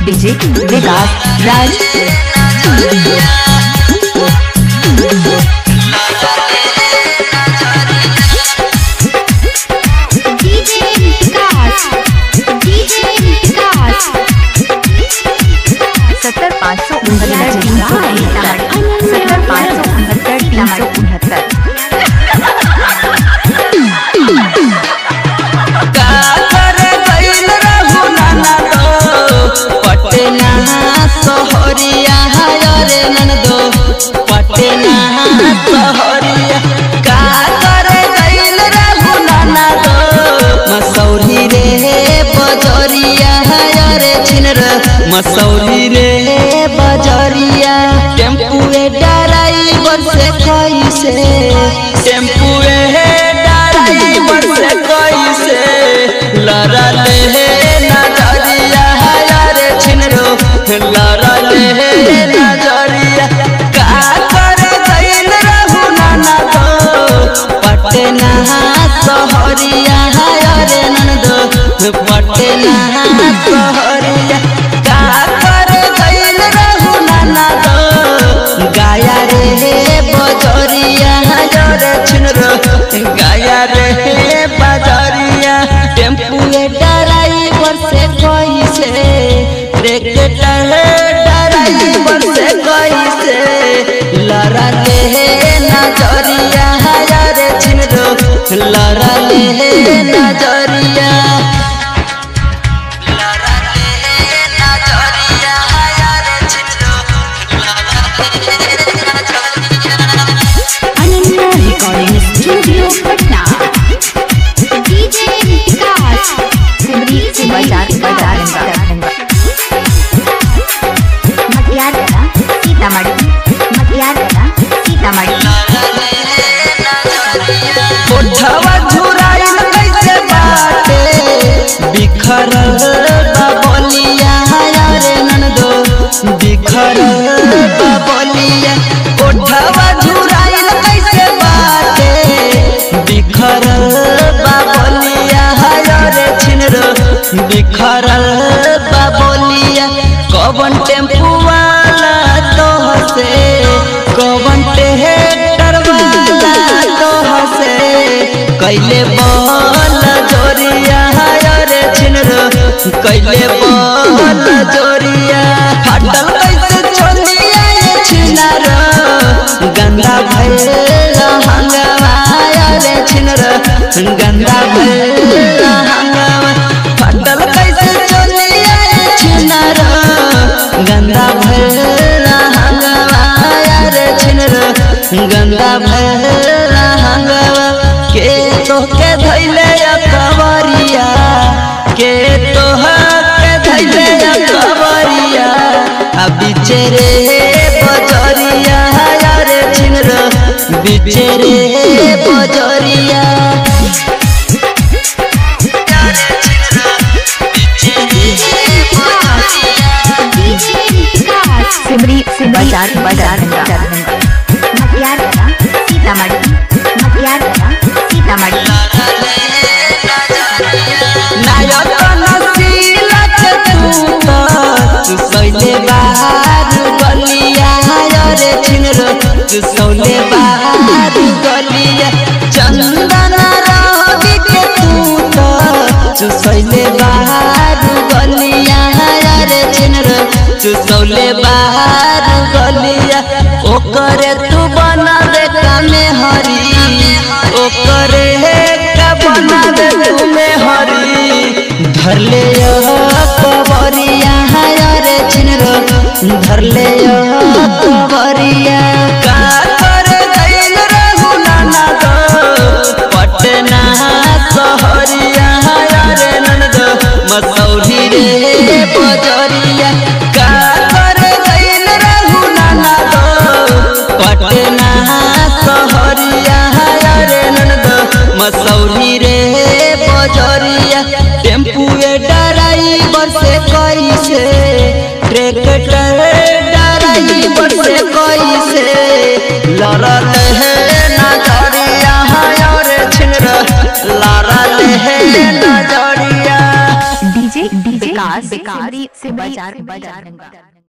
DJ Vikas Raj DJ Vikas DJ Vikas सत्तर पाँच सौ उनहत्तर तीन सौ उनहत्तर सत्तर पाँच सौ उनहत्तर तीन सौ उनहत्तर करे गइल रहु नाना दो पटना सहरिया रे ननदो पटना सहरिया का करे गइल रहु नाना दो मसौरी रे बजरिया रे छिनर मसौरी रे बजरिया टेम्पुए ड्राइवर से कैसे टेम्पुए ड्राइवर से कैसे लड़ा ले नजरिया रे छिनरो लड़ा ले नजरिया का करे गइल रहु नाना दो पटना सहरिया रे ननदो पटना सहरिया का करे गइल रहु नाना दो गाया रे बजरिया रे छिनरो गाया रे बजरिया टेम्पुए ड्राइवर से कैसे ट्रैक्टर ड्राइवर से कैसे लड़ा ले नजरिया रे छिनरो लड़ा ले नजरिया लड़ा ले नजरिया रे छिनरो Ananya recording studio Patna DJ Vikas Simri से बाजार बाजार दरभंगा मटियार कला सीतामढ़ी मटियार कला सीतामढ़ी कोठवा झुराइल कैसे बाटे बिखरल बबलिया रे ननदो बिखरल बबलिया कोठवा झुराइल कैसे बाटे बिखरल बबलिया रे छिनरो बिखरल बबलिया कवन टेम्पू वाला तो से कवन टेक्टर वाला तो से कैले बल जोरिया रे छिनरो कैले बल जोरिया फाटल कैसे छोलिया ये छिनरो गंदा भइल हंगवा रे छिनरो गंदा भइल हंगवा फाटल कैसे छोलिया ये छिनरो गंदा भइल हंगवा रे छिनरो गंदा भइल हंगवा के तोहके धैले कवरिया के तोहके धैले कवरिया आ बिचे रे बजरिया रे छिनरो बिचे रे बजरिया डीजे विकास सिमरी से बाजार बाजार दरभंगा मटियार कला सीतामढ़ी मटियार कला सीतामढ़ी नायक नसीलत तू सैले बाहर गलिया रे छिनरो तू सौले बाहर गलिया चंदन रवि के तू तू सैले बाहर गलिया रे छिनरो तू सौले बाहर गलिया ओकरे तू बना दे कामे हरी ओकरे का बना दे तुमे हरी धर ले कबरिया रे छिनरो धर ले कबरिया का करे गइल रहु नाना दो पटना सहरिया रे ननदो मसौरी रे बजरिया का करे गइल रहु नाना दो पटना सहरिया रे ननदो मसौरी रे बजरिया टेम्पुए ड्राइवर से कैसे ट्रैक्टर ड्राइवर से कैसे लड़ल है नजरिया रे छिनर लड़ल है नजरिया डीजे डीजे विकास विकास से बाजार बाजार